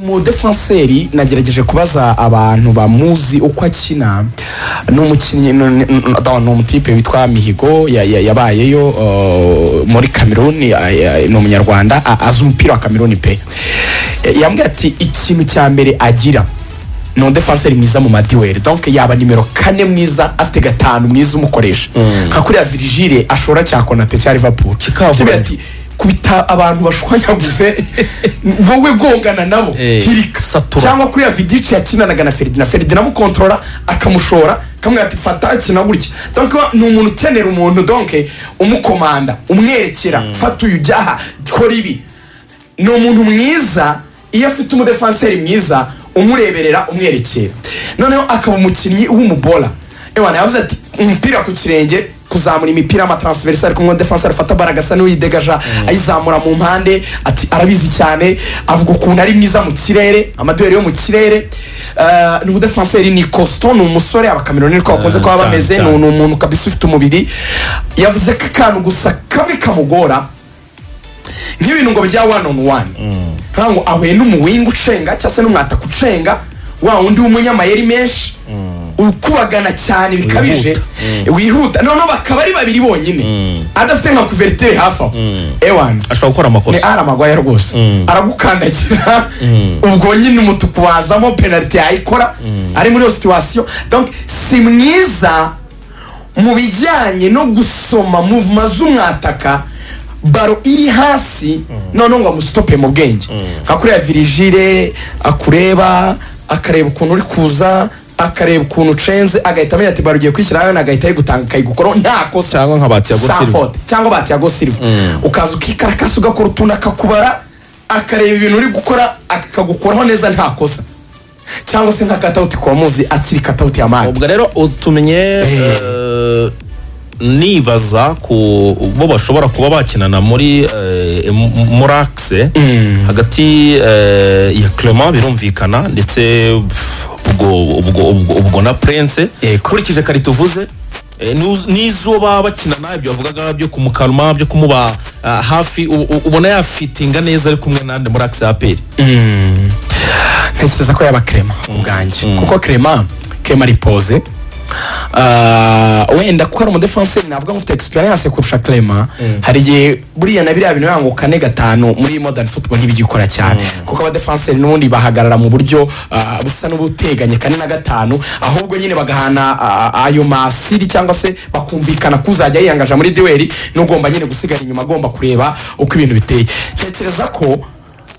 umudefanseri nagerageje kubaza abantu bamuzi uko akina ni umukinnyi ni ni umutipe witwa mihigo ya- ya- yabayeyo uh, muri kameruni a- ya- ni umunyarwanda a- azi umupira wa kameruni pe E, yambwiye ati ikintu cya mbere agira ni umudefanseri mwiza mu madiweri donc yaba nimero kane mwiza afite gatanu mwiza umukoresha nka kuriya virigile ashora cya konate cya liverpool Kikavuranya. Kivuga ati kubita abantu bashwanyaguze wowe gongana nabo Eh, hirika satura. cyangwa kuriya vidici yakinanaga na feridina feridina amukontorora akamushora akamubwira ati fata akina gutya donc ni umuntu ukenera umuntu donke umukomanda umwerekera fata uyu ujya aha kora ibi ni umuntu mwiza iyo afite umudefanseri mwiza umureberera umwerekera noneho akaba umukinnyi w'umubora ewana yavuze ati umupira ku kirenge kuzamura imipira y'amatransversa ariko umudefanseri afata bara agasa n'uyidegaja ayizamura mu mpande ati arabizi cyane avuga ukuntu ari mwiza mu kirere amaduweri yo mu kirere Eh, ni umudefanseri ni kosto ni umusore abakameroni niko bakunze kuba cyane, bameze ni cyane. ni umuntu kabisa ufite umubiri yavuze ko akantu gusa kamwe kamugora nk'ibintu ngo bya wani onu wani nta ngo ahuye n'umuwinga ucenga cyangwa se n'umwataka ucenga wa wundi w'umunyamayeri menshi ukubagana cyane bikabije wihuta noneho bakaba ari babiri bonyine adafite nka kuveriteri hafi aho ewani ashobora gukora ni amakosa ari amagwaya rwose aragukandagira ubwo nyine umutuku wazamo penaliti yayikora ari muri iyo situwasiyo donc si mwiza mu bijyanye no gusoma muvuma z'umwataka baro iri hasi noneho ngo amusitope mu bwenge nka kuriya virigile akureba akareba ukuntu uri kuza akareba ukuntu ucenze agahita amenya ati baro ugiye kwishyira hano agahita ayigutanga akayigukoraho nta kosa Cyangwa nka ba Thiago Sa Silva. faute cyangwa ba tiago silva ukaza ukikarakasa ugakora utuntu akakubara akareba ibintu uri gukora akakagukuraho neza nta kosa cyangwa se nka katawuti kuba muzi akiri katawuti ya mati ubwo rero utumye eh, nibaza ku bo bashobora kuba bakinana muri eh, mu- morakise hagati eh, ya clement birumvikana ndetse pff, ubwo ubwo ubwo ubwo na prince Yego. ukurikije kare tuvuze eh, n'uz- n'izuba bakinana ibyo bavugaga byo kumukanwa byo kumuba ah, hafi u- u- ubona yafitinga neza ari kumwe nande morakise aperi ntekereza ko yaba krema ubwanjye kuko krema krema ripoze Ah, wenda kuko ari umudefanseri navuga ngo ufite experience kurusha krema hari igihe buriya na biriya bintu yangu kane gatanu muri modern football ntibigikora cyane kuko abadefanseri n'ubundi bahagarara mu buryo ah, busa n'ubuteganye kane na gatanu ahubwo nyine bagahana ah, ayo masiri cyangwa se bakumvikana kuzajya yiyangaja muri duweri n'ugomba nyine gusigara inyuma agomba kureba uko ibintu biteye ntekereza ko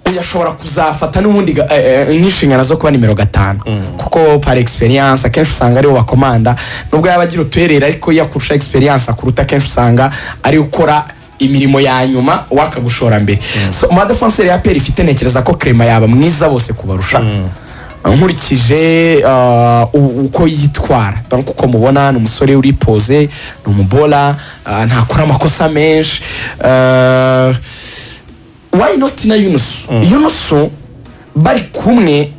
uyu ashobora kuzafata n'ubundi ga- eh, eh, nk'inshingano zo kuba nimero gatanu kuko par experience akenshi usanga ariwe bakomanda nubwo yaba agira utuherera ariko iyo akurusha experience akuruta akenshi usanga ari ukora imirimo ya nyuma wakagushora mbere so madafanseri ya peri ifite ntekereza ko krema yaba mwiza bose kubarusha nkurikije ah, u- uko yitwara donc uko mubona ni umusore uripoze ni umubola ah, ntakora amakosa menshi ah, why not na yunusu yunusu bari kumwe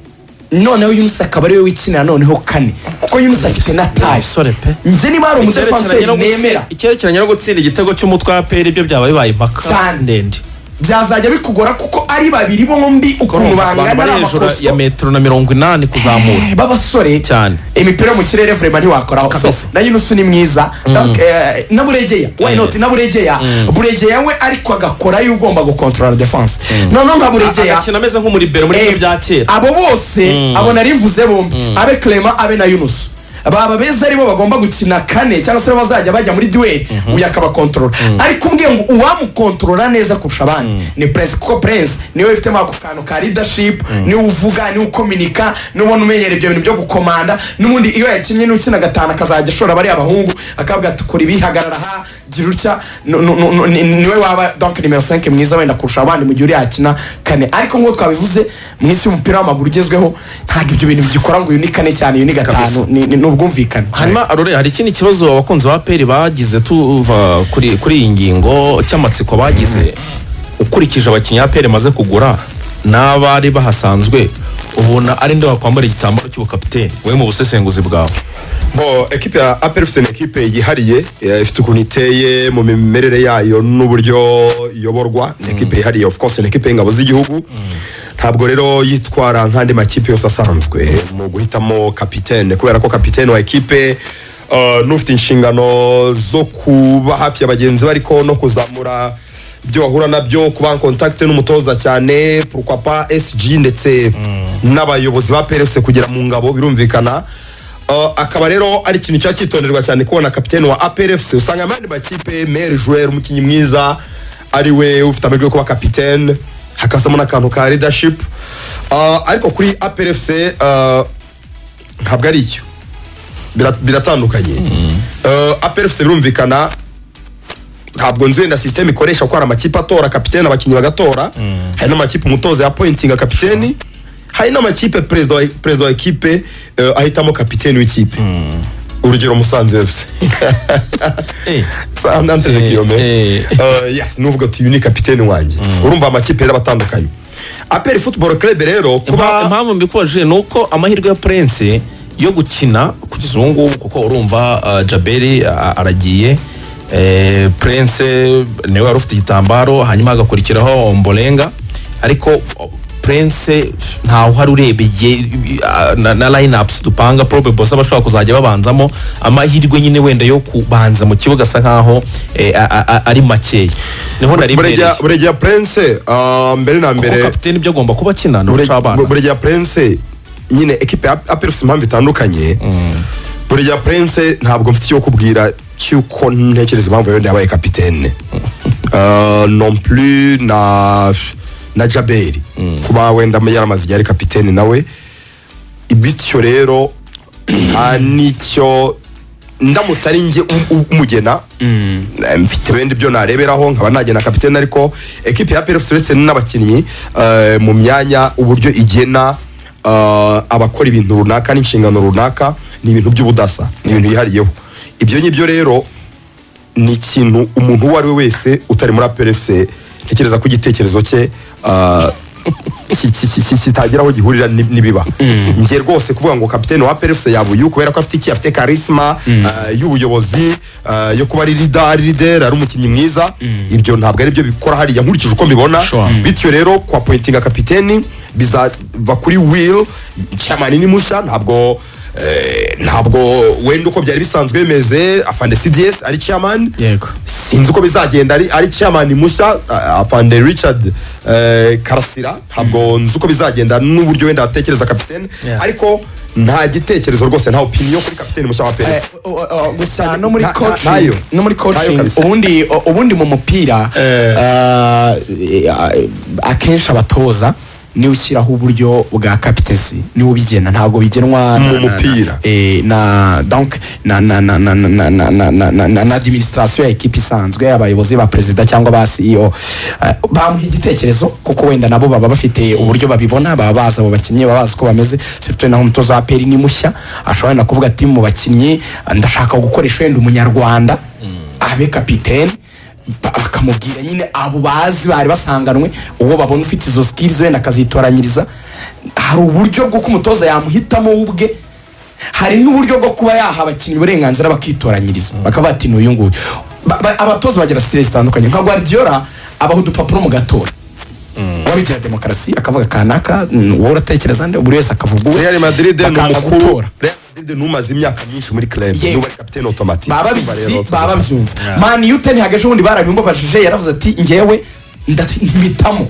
noneho yunusu akaba ariwe wikinira noneho kane kuko yunusu afite na taye umusore pe njye niba hari umudefanseri nemera icyerekeranye no gutsinda igitego cy'umutwe wa peri ibyo byaba bibaye impaka Cyane. ndende byazajya bikugora kuko ari babiri bombi ukuntu abantu bangana bari ari hejuru ya amakosito metero na mirongo inani kuzamura babasore Cyane. imipira yo mu kirere vrema ntiwakoraho so Kabisa. na yunusu ni mwiza Donc, eh, na buregeya why Eh. not na buregeya buregeya we ariko agakora iyo ugomba gukontorora defense noneho nka buregeya agakina ameze nk'umuribero muri Eh, byo bya kera abo bose abo nari mvuze bombi abe clement abe na yunusu baba beza aribo bagomba gukina kane cyangwa se aribo bazajya bajya muri duweri uyu akabakontorora ariko umbwiye ngo uwamukontorora neza kurusha abandi ni prince kuko prince niwe wifitemo ako kantu ka leadership niwe uvuga niwe ukominika niwe ubona umenyera ibyo bintu byo gukomanda n'ubundi iyo yakinnye n'ukina gatanu akazajya ashora bariya bahungu akavuga ati kora ibi hagarara aha gira utya nu- nu- nu- nu- ni- niwe waba donc nimero 5 mwiza wenda kurusha abandi mu gihe uri yakina kane ariko nk'uko twabivuze mu isi y'umupira w'amaguru ugezweho ntabwo ibyo bintu bigikora ngo uyu ni kane cyane uyu ni gatanu ni ni- ni ubwumvikane hanyuma arore hari ikindi kibazo abakunzi ba peri bagize tuva kuri kuri iyi ngingo cy'amatsiko bagize ukurikije abakinnyi ba peri maze kugura n'abari bahasanzwe ubona ari nde wakwambara igitambaro cy'ubukapiteni we mu busesenguzi bwawe bo ekipe ya aperi ifite ni ekipe yihariye eh, ifite ukuntu iteye mu mimerere yayo n'uburyo iyoborwa ni ekipe yihariye of course ni ekipe y'ingabo z'igihugu ntabwo rero yitwara nk'andi makipe yose asanzwe mu guhitamo kapitene kubera ko kapitene wa ekipe eh, n'ufite inshingano zo kuba hafi ya bagenzi be ariko no kuzamura ibyo bahura nabyo kuba en contact n'umutoza cyane pourquoi pas SG ndetse n'abayobozi ba PRS kugera mu ngabo birumvikana Uh, akaba rero ari ikintu cya cyitonderwa cyane kubona kapitene wa APRFC usanga abandi makipe Mer Jouer umukinnyi mwiza ari we ufite amahirwe yo kuba kapitene hakazamo n'akantu ka leadership uh, ariko kuri APRFC uh, ntabwo ari icyo Bira- biratandukanye uh, APRFC birumvikana ntabwo nzi wenda sisiteme ikoresha kuko hari amakipe atora kapitene abakinnyi bagatora hari n'amakipe umutoza ya pointinga kapiteni hari n'amakipe perezida wa- perezida wa ekipe eh, ahitamo kapiteni w'ikipe urugero musanze efuse Eh. sandantere Eh, kiyome eh. Eh, yes, nuvuga uti uyu ni kapiteni wanjye urumva amakipe rero abatandukanye aperi futuboro kerebe rero Impa- kuba impamvu mbikubajije ni uko amahirwe ya purense yo gukina kugeza ubu ngubu kuko urumva uh, jaberi uh, aragiye eh, purense niwe wari ufite igitambaro hanyuma hagakurikiraho mborenga ariko oh, purense ntawe uhari urebeye uh, na, na line ups dupanga probe bosa bashobora kuzajya babanzamo amahirwe nyine wenda yo kubanza mu kibuga asa nkaho eh, a- a- a- ari makeya niho nari mbereye burya burya purense mbere na kuko mbere kapiteni ibyo agomba kuba akina ni uguca abana burya prince nyine ekipe ya aperusi impamvu itandukanye burya prince ntabwo mfite icyo kubwira cy'uko ntekereza impamvu yenda yabaye kapitene Eh, non plus na na jaberi kuba wenda yaramaze igihe ari kapitene nawe bityo rero nta n'icyo ndamutse ari njye um- um- umugena eh, mfite wenda ibyo nareberaho nkaba nagena kapitene ariko ekipe ya PRFC uretse n'abakinnyi eh, mu myanya uburyo igena eh, abakora ibintu runaka n'inshingano runaka ni ibintu by'ubudasa ni ibintu yihariyeho ibyo ngibyo rero ni ikintu umuntu uwo ari we wese utari muri PRFC ntekereza ko igitekerezo cye eh, ki- ki- ki- ki- kitagira aho gihurira ni- n'ibiba njye rwose kuvuga ngo kapitene wa PRFC yabuyu kubera ko afite iki afite karisma eh, y'ubuyobozi eh, yo kuba ari leader ari leader ari umukinnyi mwiza ibyo ntabwo ari byo bikora hariya nkurikije uko mbibona Sure. bityo rero kwa pointinga kapiteni bizava kuri will chairman ni musha ntabwo eh, ntabwo wenda uko byari bisanzwe bimeze afande cds ari chairman yego sinzi uko bizagenda ari ari chairman mushya ah, afande richard eh, karasira ntabwo nzi uko bizagenda n'uburyo wenda atekereza kapitene Yeah. ariko nta gitekerezo rwose nta opinion kuri kapitene mushya wa Eh, perez o- o- o- gusa no muri Na- na- coaching nayo. no muri Nayo coaching kabisa. ubundi u- ubundi mu mupira ah, eh, akenshi abatoza niwe ushyiraho uburyo bwa kapitesi niwe ubigena ntabwo bigenwa na- Mu na- na- mupira. eh, na donc na na na na na na na na na na- na na administration ya ekipi isanzwe abayobozi ba perezida cyangwa ba CEO eh, bamuha igitekerezo kuko wenda nabo baba bafite uburyo babibona baba bazi abo bakinnyi baba bazi uko bameze surtout naho umutoza wa peri ni mushya ashobora wenda kuvuga ati mu bakinnyi eh, ndashaka gukoresha wenda umunyarwanda abe kapitene ba- bakamubwira nyine abo bazi bari basanganwe uwo babona ufite izo skills wenda akazitoranyiriza hari uburyo bw'uko umutoza yamuhitamo we ubwe hari n'uburyo bwo kuba yaha abakinnyi uburenganzira bakitoranyiriza bakavuga ati n'uyu nguyu Ba- ba- abatoza bagira siteresi zitandukanye nka guardiola abaha udupapuro mu gatora wabigira demokarasi akavuga kanaka mm, wowe uratekereza nde buri wese akavuga uwe real madrid ni bakaza umukuru gutora. real madrid ni umaze imyaka myinshi muri club Yewe. niwe ari kapitene automatic baba Urumva rero, bizi baba babyumva mani yute ntihageje ubundi barabimbabajije yaravuze ati ngewe ntimitamo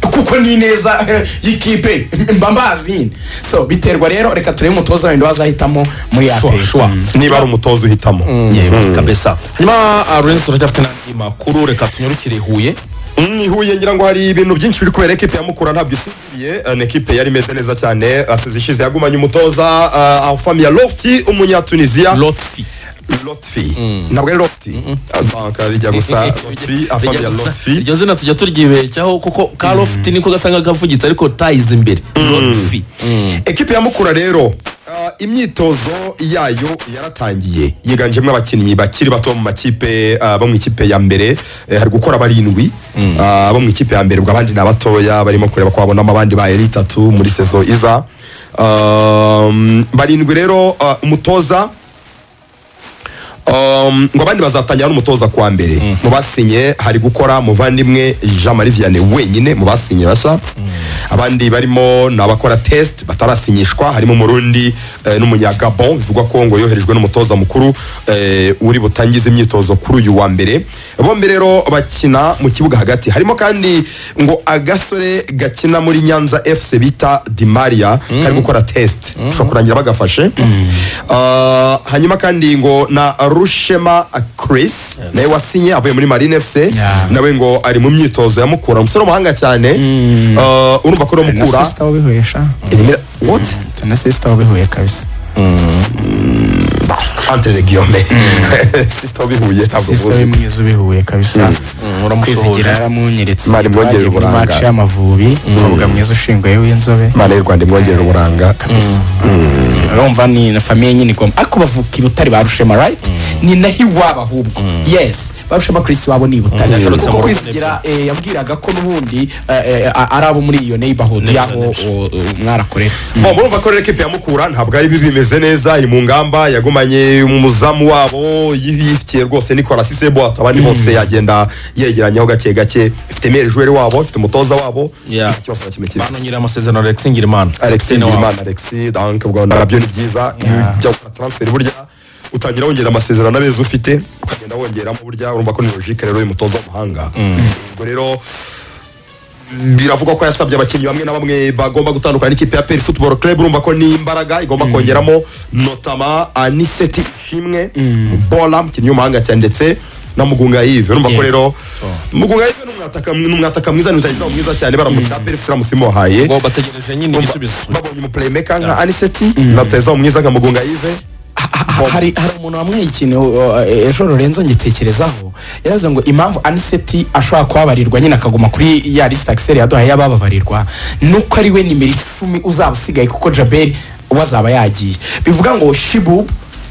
kuko ni neza y'ikipe mba mbazi nyine so biterwa rero reka turebe umutoza wenda wazahitamo muri Sure, aperi sure. niba ari umutoza uhitamo yego kabisa hanyuma ah, lorenzo turacyafite n'andi makuru reka tunyarukire i huye Mm, i Huye ngira ngo hari ibintu byinshi biri kubera ekipe ya Mukura ntabyo isubiriye eh, ni ekipe yari imeze neza cyane eh, asize ishize yagumanye umutoza eh, Afamia Lofti umunyatunisia lotfi Lotfi ntabwo ari Lofti banka rijya gusa Lotfi Afamia Lotfi iryo zina tujya turyibeshyaho kuko ka lofti niko gasa nk'akavugitse ariko tayize imbere lotfi ekipe ya Mukura rero ah, imyitozo yayo yaratangiye yiganjemo abakinnyi bakiri bato mu makipe ah, bo mu ikipe ya mbere eh, hari gukora barindwi ah, bo mu ikipe ya mbere ubwo abandi ni abatoya barimo kureba ko babonamo abandi baye itatu muri sezo iza Um, barindwi rero ah, umutoza Um, ngo abandi bazatangira n'umutoza kwa mbere mu basinye hari gukora muvandimwe jean marie vianney wenyine mu basinye bashya abandi barimo ni abakora test batarasinyishwa harimo umurundi eh, n'umunyagabon bivugwa ko ngo yoherejwe n'umutoza mukuru eh, uri butangize imyitozo kuri uyu wa mbere bombi rero bakina mu kibuga hagati harimo kandi ngo agasore gakina muri nyanza fc bita dimaria kari gukora test ushobora kurangira bagafashe Ah, hanyuma kandi ngo na rushema chris nawe wasinye avuye muri marine fc Yeah. nawe ngo ari mu myitozo ya mukura umusore w'umuhanga cyane Ah, urumva ko uri mukura sisita wabihuye sha Elimira- what Mfite na sisita wabihuye kabisa entre les guillemets sisita wabihuye ntabwo sisita muzi w'imwiza ubihuye kabisa kwizigira uramusuhuje yaramunyeretse Mari mwongerere twagiye muri uburanga. maci y'amavubi umukobwa mwiza ushinguye w'inzobe imana y'u rwanda imwongerera uburanga urumva ni na famiye nyine igomba ariko bavuka i butare ba rushema rayiti ni naho iwabo ahubwo yesi ba rushema kirisi wabo ni i butare Mm. Yagarutse kuko mu kwizigira eh, yabwiraga ko n'ubundi eh, eh, a- ari abo muri iyo neighborhood y'aho o- o- mwarakorera Bon, murumva ko rero ekipi ya Mukura ntabwo ari bibi bimeze neza iri mu ngamba yagumanye umuzamu wabo yihikiye rwose Nicolas Sisebo atabandi bose yagenda yegeranyaho gake gake ifite mere joueur wabo ifite umutoza wabo Yeah. Iki kibazo kimwe kimwe banongera amasezerano Alex Ngirimana Alex Kapiteni wabo. Ndirimana Alex donc ubwo nabyo ni byiza iyo ujya gukora transfer burya utangira wongera amasezerano abeza ufite ukagenda wongeramo burya urumva ko ni logique rero y'umutoza w'amahanga ubwo rero biravugwa ko yasabye abakinnyi bamwe na bamwe bagomba gutandukana n'ikipe ya peri futuboro club urumva ko ni imbaraga igomba kongeramo notama aniseti ishimwe bola umukinnyi w'umuhanga cyane ndetse na mugunga yive urumva ko Yeah. rero mugunga yive ni umwataka- ni umwataka mwiza ni utagira mwiza cyane baramutse peri siramutse imuhaye ngo bategereje nyine igisubizo babonye umuplaymaker nka aniseti na rutahizamu mwiza nka mugunga yive Ha- ha- hari hari umuntu wamwaye ikintu uh, ejo lorenzo ngitekerezaho yaravuze ngo impamvu aniseti ashobora kubabarirwa nyine akaguma kuri ya lisita akiseri yaduhaye y'abababarirwa nuko ari we nimero icumi uzaba usigaye kuko jaberi we azaba yagiye bivuga ngo shibu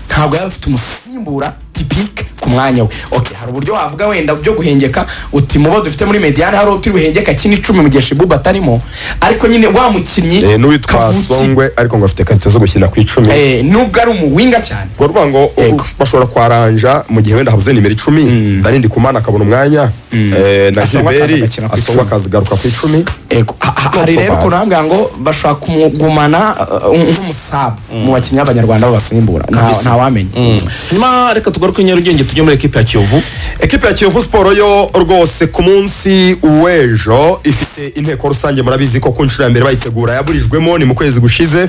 ntabwo yaba afite umusimbura tipike ku mwanya we okay, hari uburyo wavuga wenda byo guhengeka uti mu bo dufite muri mediyani hari utiri buhengeka kino icumi mu gihe shibubu atarimo ariko nyine wa mukinnyi Eh, n'uwitwa kavukire, songwe ariko ngo afite karito zo gukina ku icumi eh, nubwo ari umuwinga cyane ngo urumva ngo Yego. bashobora kwaranja mu gihe wenda habuze nimero icumi danindi kumana akabona umwanya eh, na Asongwa akaza gilberi agakina ku asongwa icumi. akazagaruka ku icumi Ego, ha- ha- hari rero Topaba. ukuntu bambwira ngo bashobora kumugumana uh, nk'umusabu mu bakinnyi b'abanyarwanda babasimbura Nta- ntawamenya nyuma reka tugaruke nyarugenge tujye muri ekipi ya kiyovu ekipe ya kiyovu siporo yo rwose ku munsi w'ejo ifite inteko rusange murabizi ko ku nshuro ya mbere bayitegura yaburijwemo ni mu kwezi gushize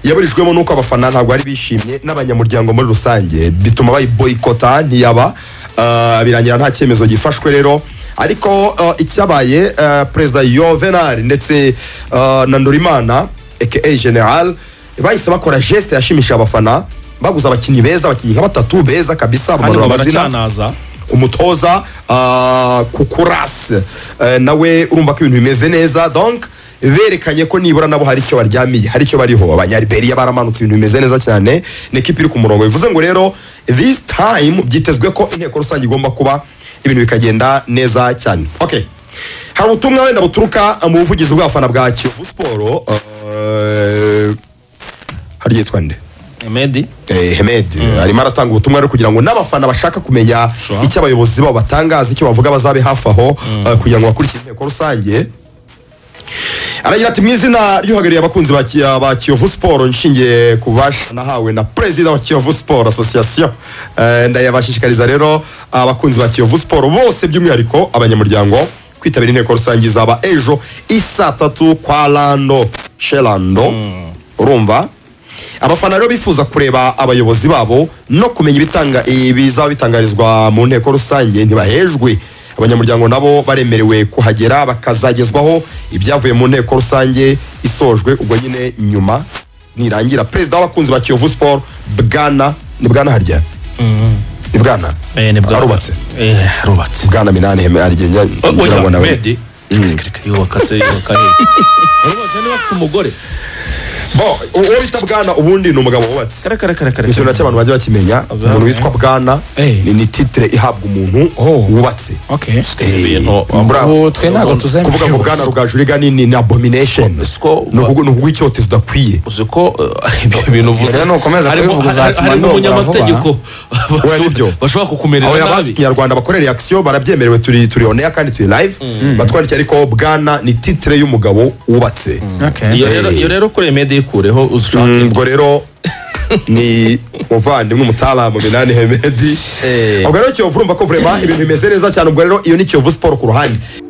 yaburijwemo n'uko abafana ntabwo bari bishimye n'abanyamuryango muri rusange bituma bayiboyikota ntiyaba Ah, birangira nta cyemezo gifashwe rero ariko ah, icyabaye ah, perezida yovenari ndetse ah, na ndurimana aka general bahise bakora geste yashimishije abafana baguze abakinnyi beza abakinnyi nka batatu beza kabisa hano bamanura amazina baracyanaza umutoza ah, kukurasi Eh, nawe urumva ko ibintu bimeze neza donc berekanye ko nibura nabo hari icyo baryamiye hari icyo bariho abanyariberiya baramanutse ibintu bimeze neza cyane ni ikipe iri ku murongo bivuze ngo rero this time byitezwe ko inteko rusange igomba kuba ibintu bikagenda neza cyane okay hari ubutumwa wenda buturuka mu buvugizi bw'abafana bwa kiyovu siporo eh, hari yitwa nde medi Eh, Hemed arimo aratanga ubutumwa rero kugira ngo n'abafana bashaka kumenya Sure. icyo abayobozi babo batangaza icyo bavuga bazabe hafi aho eh, kugira ngo bakurikire inteko rusange aragira ati mu izina ry'uhagarariye abakunzi ba Ki- ba kiyovu siporo nshingiye ku bubasha nahawe na perezida wa kiyovu siporo asosiyasiyo Eh, ndayabashishikariza rero abakunzi ba kiyovu siporo bose by'umwihariko abanyamuryango kwitabira inteko rusange izaba ejo isa tatu kwa rando sherando urumva abafana rero bifuza kureba abayobozi babo no kumenya ibitanga ibizaba bitangarizwa mu nteko rusange ntibahejwe abanyamuryango nabo baremerewe kuhagera bakazagezwaho ibyavuye mu nteko rusange isojwe ubwo nyine nyuma nirangira perezida w'abakunzi ba kiyovu siporo bwana ni bwana harya ni bwana arubatse arubatse bwana minani heme arigenya ngira ngo nawe medi yubaka se yubaka he urubatse niba afite umugore bo uwo bita bwana ubundi ni umugabo wubatse kare kare kare kare ikintu nacyo abantu bajya bakimenya umuntu witwa bwana Eh. ni ni titire ihabwa umuntu Oh. wubatse okay Eh, ibintu- bravo. ubu twe ntabwo tuzemera kuvuga ngo bwana rugajuriga ni ni abomination Siko- ni ukuvuga- ni ukuvuga icyotezo udakwiye uzi ko eh, ibyo bintu uvuze Rero nukomeza harimo- kubivuga hari- uzatuma harimo ndongora umunyamategeko Oya, nibyo. bashobora aho kukumerera yabazi nabi ikinyarwanda bakorera akisiyo barabyemerewe turi turi on air kandi turi live batwandikiye ariko bwana ni titire y'umugabo wubatse okay iyo rero iyo rero kuri mede ikureho Mm, ushaka ubwo rero ni muvandimwe umutaramu minani hemedi Eh. ubwo rero kiyovu urumva ko vurema ibintu bimeze neza cyane ubwo rero iyo ni kiyovu siporo ku ruhande